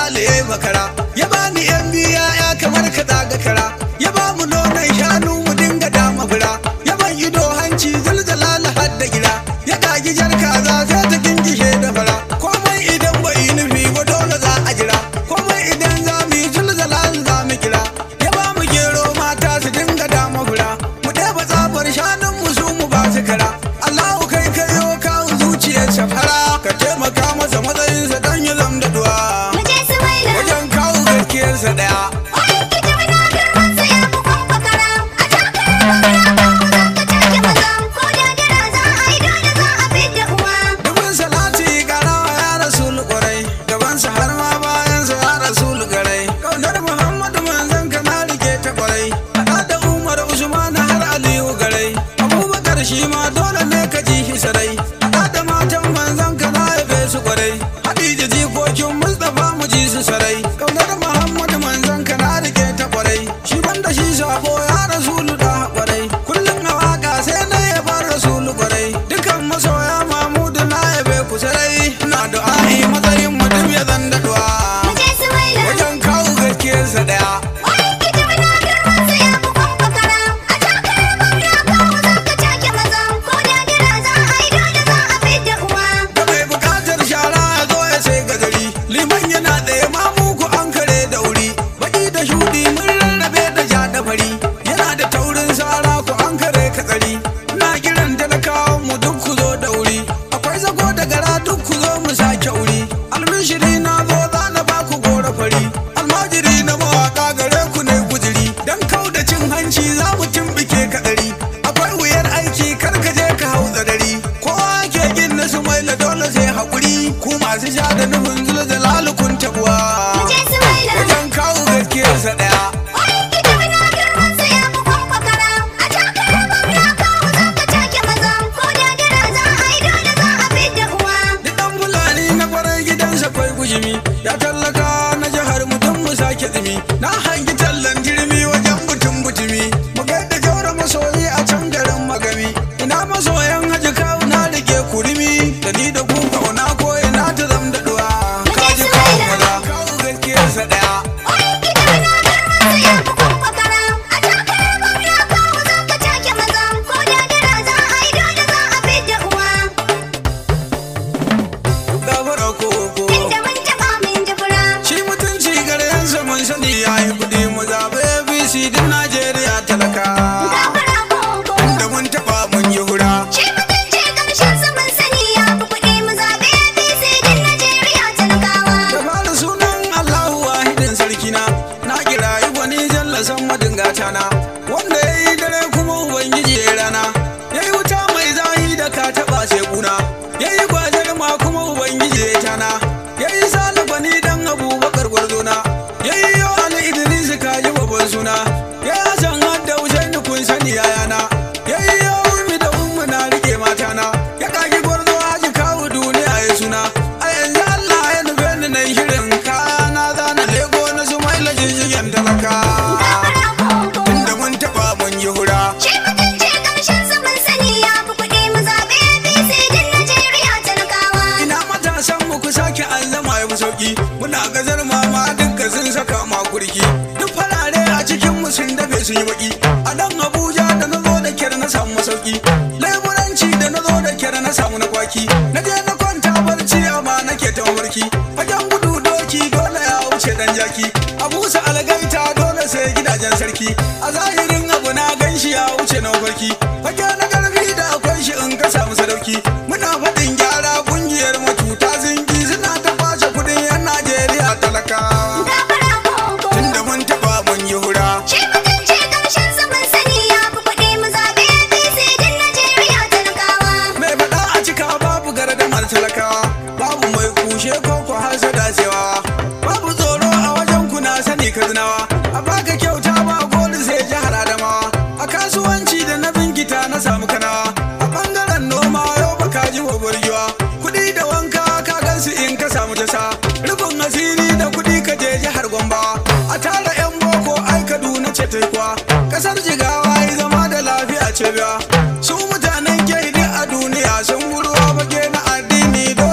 jalali ya makara ya bani yan biya ya kamar ka daga kara ya ba mu nonon shanu mu dinga dama fura ya ban ido hanci zuljalali har da gira ya kagi jar kaza sai ta gingishe da fara komai idan bai yi nufi ba dole za a jira komai idan za mu yi zuljalali za mu kira ya ba mu gero mata su dinga dama fura mu ɗeba tsabar shanun mu su mu ba su kara Allahu kai kayo kawo zuciyar safara ka taimaka masa matsayinsa don ya zam da duwa Mu je su maila. wajen kawo gaskiyarsa daya Wani kita muna girman sa ya fi kwakwakara. A takarar gwamna kawo zan ka take maza. Ko da dara za a yi dole za a fidda uwa. dubin salati karawa ya rasul kwarai gabansa har ma bayansa ya rasul garai kaunar muhammadu manzon ka na rike ta kwarai haɗa da umar usman har aliyu garai abubakar shi ma dole ne ka ji shi sarai haɗa da matan manzon ka na yabe su kwarai hadija jikokin mustapha mu ji su sarai kaunar muhammadu manzon ka na rike ta kwarai shi banda shi sabo ya rasulu da kwarai kullum a waka sai na yabar rasulu kwarai dukan masoya mamudu na yabe ku sarai na du'a'i matsayin mutum ya zan daɗuwa Mu je su maila. wajen kawo gaskiyarsa daya Wani kita muna girman sa ya fi kwakwakara. A takarar gwamna kawo zan ka take maza. Ko da dara za a yi dole za a fidda uwa. da mai bukatar shara ya zo ya sai gazari liman yana tsaye ma muku an kare da wuri baki da shudi mun rarrabe da ja da fari yana da taurin sara ku an kare katsari na kiran talakawan mu duk ku zo da wuri akwai zago da gara duk ku zo mu sake wuri almishiri na zo za na ba ku gora fari almajiri na mawaka gare ku ne guduri dan kau da cin hanci za mu tumbike kadari akwai wuyar aiki kar ka je ka hau tsadari kowa ke gin na su mai dole sai haƙuri ku masu sha da nufin zulzalalu kun tabuwa Mu je su maila. wajen kawo gaskiyarsa ɗaya Wani kita muna girman sa ya fi kwakwakara. A takarar gwamna kawo zan ka take maza. Ko da dara za a yi dole za a fidda uwa. Duk ɗan fulani na farar gidansa kwai gujimi ya tallaka na jihar mutum mu sake tsimi na hangi tallan jirmi wajen mutum butumi mu gaida jaura masoyi a can garin magami ina masoyan haji kawo na rike kurimi da ni da ku kauna ko ina ta zam da duwa kaji kawo maza kawo gaskiyarsa ɗaya Wani kita muna girman sa ya fi kwakwakara. A takarar gwamna kawo zan ka take maza. Ko da dara za a yi dole za a fidda uwa. gafara ko ko Inda mun taɓa mun ji fura. shi mutunci gare yansa mun sani ya yi kuɗi mu zaɓe abc din najeriya talaka Gafara koko. da mun taɓa mun yi hura Shi mutunci ƙarshen sa mun sani ya fi kuɗi mu zaɓe APC din Najeriya talakawa. da fara sunan Allahu wahidin sarkina na kira gwani jalla san madingata na wanda ya yi dare kuma ubangiji ya rana ya yi wuta mai zahi da ka taɓa sai kuna ya yi gwajar ma kuma ubangiji ya tana ya yi salifani dan abubakar gwarzona ya yi yau ali idris ka ji babban suna ya yi hasan hadda husaini kun sani yayana ya yi yau ummi da ummu na rike matana ya kagi gwarzo haji kawo duniya ya suna a yanzu allah ya nufe ni na yi shirin kaya na zana lego na su mai lajin talaka Gafara koko. inda mun taɓa mun yi hura Shi mutunci ƙarshen sa mun sani ya fi kuɗi mu zaɓe APC din Najeriya talakawa. ina matasan mu ku sake allama ya fi sauki muna gazar mama dukka sun saka ma kurki duk farare a cikin mu sun dafe sun yi baki a nan abuja da na zo da kyar na samu masauki leburanci da na zo da kyar na samu na kwaki na je na kwanta barci amma nake ta mafarki fagen gudu doki dole ya wuce dan jaki a busa algaita dole sai gidajen sarki a zahirin abu na ganshi ya wuce na mafarki fage na karfi da akwai shi in ka samu sadauki muna faɗin gyara kungiyar matuta zingi suna ta kwashe kudin yan najeriya talakawa Gafara koko. tunda mun taɓa mun yi hura Shi mutunci ƙarshen sa mun sani ya fi kuɗi mu zaɓe APC din Najeriya talakawa. mai faɗa a cika babu gardamar talakawa babu mai kushe ko ku hasa dacewa babu tsoro a wajen ku na sani kazinawa a baka kyauta ba goli sai jihar adamawa a kasuwanci da na binkita na samu kanawa a bangaren noma yau baka ji wa burgewa kuɗi da wanka ka gansu in ka samu tasa rufin asiri da kuɗi ka je jihar gomba a tara yan boko ai kaduna ce ta kuwa kasar jigawa yi zama da lafiya ce biya su mutanen ke a duniya sun burwa bage na addini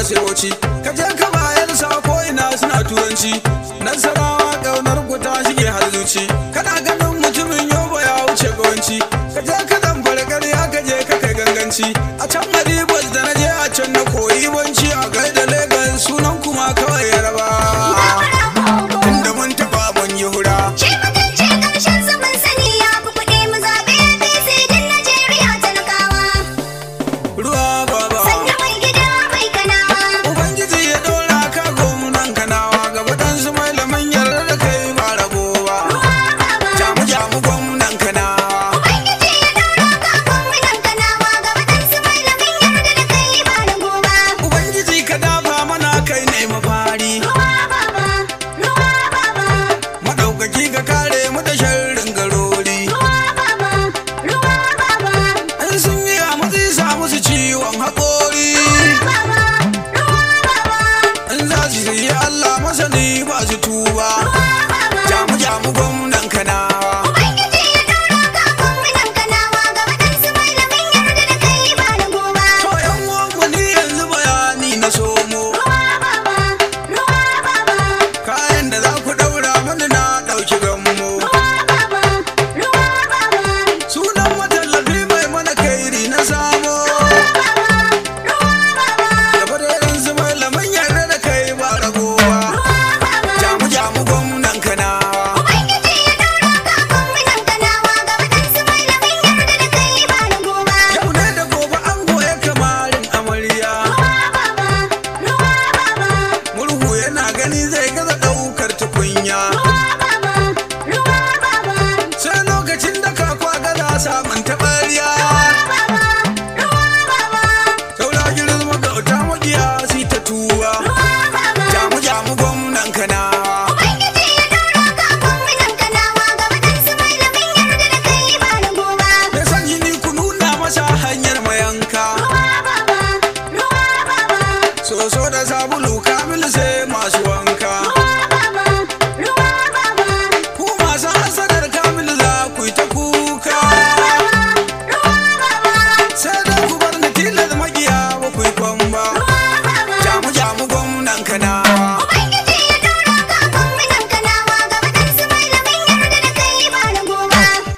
sai bauchi ka je ka bayar sa ko ina suna turanci nasarawa kaunar ku ta shige har zuci kana ganin mutumin yoba ya wuce gawanci ka je ka zamfara ƙarya ka je ka kai ganganci a can maribas da na je a can na koyi banci a gaida legas sunan kuma kawai yaraba inda mun taɓa mun yi hura Ce mutunci ƙarshen zaman sani ya fi kuɗi mu zaɓe APC din Najeriya talakawa. ruwa baba Sanya mai gida mai kanawa. Ubangiji ya dora ka gomunan kanawa ga waɗansu malaman yarda da kai ba rabo ba. Jamu jamu gwamnan kanawa. Ubangiji ya ɗora ka gwamnan kanawa ga waɗansu malamin yarda da kai ba da goma. Ubangiji ka dafa mana kai ne mafari. Ruwa baba, ruwa baba, Maɗaukaki ka kare mu da sharrin garori. ruwa baba, ruwa baba, In sun yi a matsi sa musu ciwon haƙori. baba, ruwa baba, In za su yi Allah masani ba su tuba. baba. Jamu jamu gwamnan kanawa. Ubangiji ya ɗora ka gwamnan kanawa ga waɗansu malamin yarda da kai ba da goma. To ‘yan uwanmu ni yanzu bayani na somo. Ruwa baba, ruwa baba, Kayan da za ku ɗaura mani na ɗauki gammo. ruwa baba, ruwa baba, Sunan matallafi mai mana kairi na samo. Gaba da yanzu malaman yarda da kai ba ragowa. Jamu jamu gwamnan kanawa. Ubangiji ya ɗora ka gwamnan kanawa ga waɗansu malamin yarda da kai ba da goma. Yau ne da gobe an goya kamarin amarya. Ruwa baba, ruwa baba, Murhu yana gani zai gaza ɗaukar tukunya. ruwa baba, ruwa baba, Sai lokacin da kakwa gaza samun taɓarya. Saura girin magauta magiya si ta tuwa. Jamu jamu gwamnan kanawa. Ubangiji ya ɗora ka gwamnan kanawa ga waɗansu malamin yarda da kai ba da goma. Mai san jini ku nuna masa hanyar mayanka. Ruwa baba, ruwa baba, Soso da sabulu kamil sai masu wanka. ruwa baba, ruwa baba, Ku masu hasadar kamil za ku yi ta kuka. ruwa baba, Sai da ku bar ni tilar magiya ba ku yi kwamba. ruwa baba. Jamu jamu gwamnan kanawa. Ubangiji ya ɗora ka gwamnan kanawa ga waɗansu malamin yarda da kai ba da goma.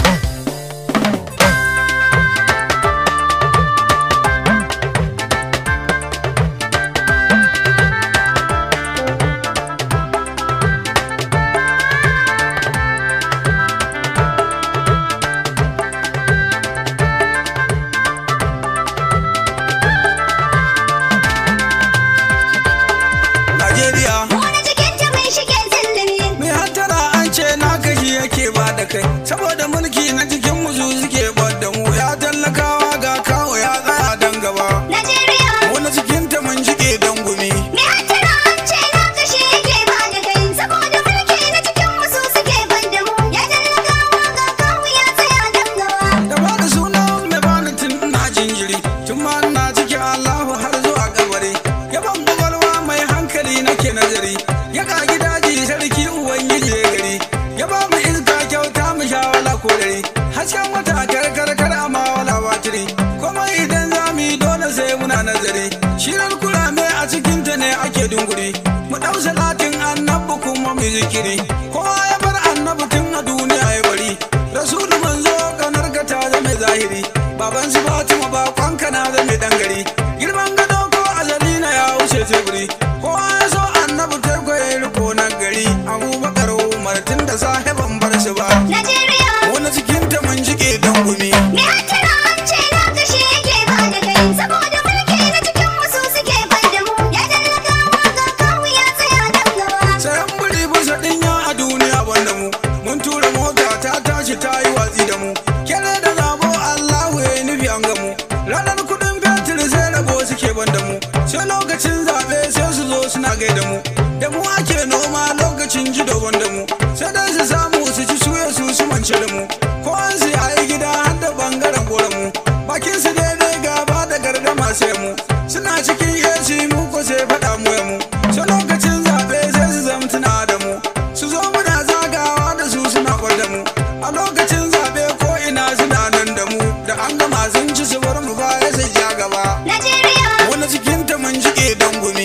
Najeriya. Wani jikinta mai shige zillimi. Mai hattara an ce na kashi yake ba da kai. Saboda mulki na cikin musu suke da mu ya tallakawa ga kawo ya tsaya dan gaba. Najeriya. Wani cikinta mun jike don gumi. Me hattara an ce na kashe yake ba da kai. Saboda mulki na cikin wasu suke ban da mu. Ya tallakawa ga kawu ya tsaya dan gaba. Da ba da sunan mai bani tun ina jinjiri. Tun ma ina cikin Allahu har zuwa kabari. Yaban gwagwalwa mai hankali nake nazari. Ya kagi daji sarki ubangiji ya gari. Ya ba mu iska kyauta mu sha wala ko dare. Hasken wata karkar kar amma wala batiri. Kuma idan za mu yi dole sai muna nazari. Shirar kurame a cikin ta ne ake dunguri. Mu ɗau salatin annabi kuma mu zikiri. Kowa ya bar annabi tun a duniya ya bari. Rasulu manzo kanar ka ta zama zahiri. Baban su Fatima ba kwanka na zama dan gari. Girman gado ko azali na ya wuce teburi. Kowa ya so annabi ta ya riko na gari. Abubakar Umar tun da sahiban bar su ba. Najeriya. Wani cikin ta mun jike don gumi. Me hattara an ce na kashe yake ba da kai. Saboda mulki na cikin wasu suke ban da mu. Ya tallakawa ga kawu ya tsaya dan gaba. Sayan buri bisa dinya a duniya banda mu. Mun tura mota ta tashi ta yi watsi da mu. Kere da zabo Allahu ya yi nufi an gamu. Ranar kudin fetur sai rabo suke banda mu. Sai lokacin zaɓe sai su zo suna gaida mu. Da mu ake noma lokacin jido banda mu. Sai dai su samu su ci suya su su mance da mu. Ko an su yi gida har da bangaren gora mu. Bakin su daidai gaba da gardama sai mu. Suna cikin AC mu ko sai faɗa mu ya mu. Sai lokacin zaɓe sai su zamtuna da mu. Su zo muna zagawa da su suna gwada mu. A lokacin zaɓe ko ina suna nan da mu. Da an gama sun ci su bar mu baya sai ja gaba. Najeriya. Wani cikin ta mun jike don gumi.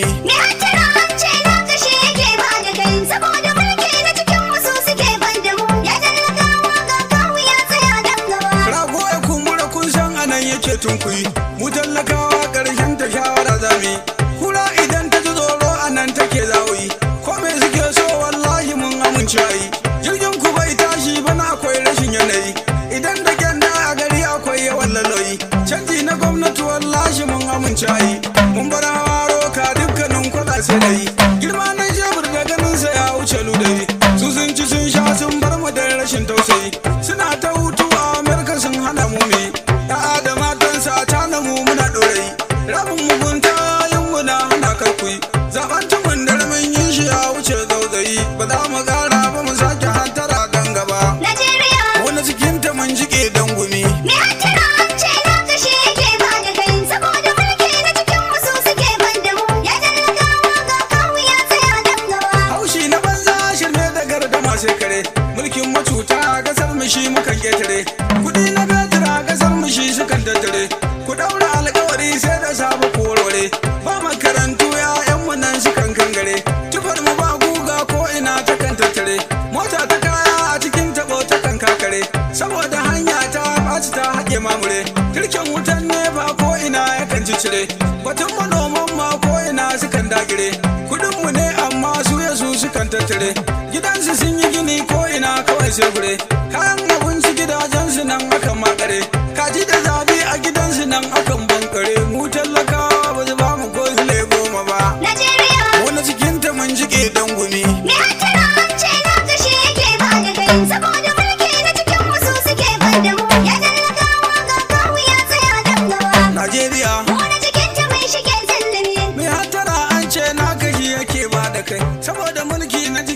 rami kura idan ta ji tsoro a nan take zawoyi ko me suke so wallahi mun amince yi jirgin ku bai tashi bana akwai rashin yanayi idan da gyanda a gari akwai yawan laloyi canji na gwamnati wallahi mun amince yi mun bar haro ka dukkanin kwada sai da yi girma na jebur da ganin sa ya wuce ludayi su sun ci sun sha sun bar mu da rashin tausayi suna ta hutu a amerika sun hana mu me ya'a da matansa ta na mu muna ɗorayi rabin mugunta yin mu na hana karkuyi zaben tumun da mun yin shi ya wuce zauzayi ba za mu gara ba mu sake hantara dan gaba Najeriya wani cikin ta mun jike dan gumi Me hattara an ce na kashe yake ba da kai saboda mulki na cikin wasu suke ban da mu ya talakawa ga kawu ya tsaya dan gaba. haushi na banza shirme da gardama sai kare mulkin macuta a kasar mu shi mukan ketare kudi na betir a kasar mu shi sukan tattare ku daura alkawari sai da sabu ku warware ba makarantu yayan mu nan sukan kangare tufar mu ba guga ko ina ta kan tattare mota ta kaya a cikin tabo ta kan kakare saboda hanya ta ɓaci ta haƙe mamure kirkin wutan nefa ko ina yakan cicire batun manoman ma ko ina sukan dagire kudin mu ne amma su ya su sukan tattare gidansu sun yi gini ko ina kawai sai gure kayan abinci gidajensu nan akan makare kaji da zabi a gidansu nan akan bankare mu talakawa ba su ba mu ko zule goma ba Najeriya wani cikin ta mun jike dan gumi me hattara an ce na kashe yake ba da kai saboda mulki na cikin wasu suke ban da mu ya talakawa ga kawu ya tsaya dan gaba. najeriya Mu na cikin ta mai shige zillimi mai hattara an ce na kashi yake ba da kai saboda mulki na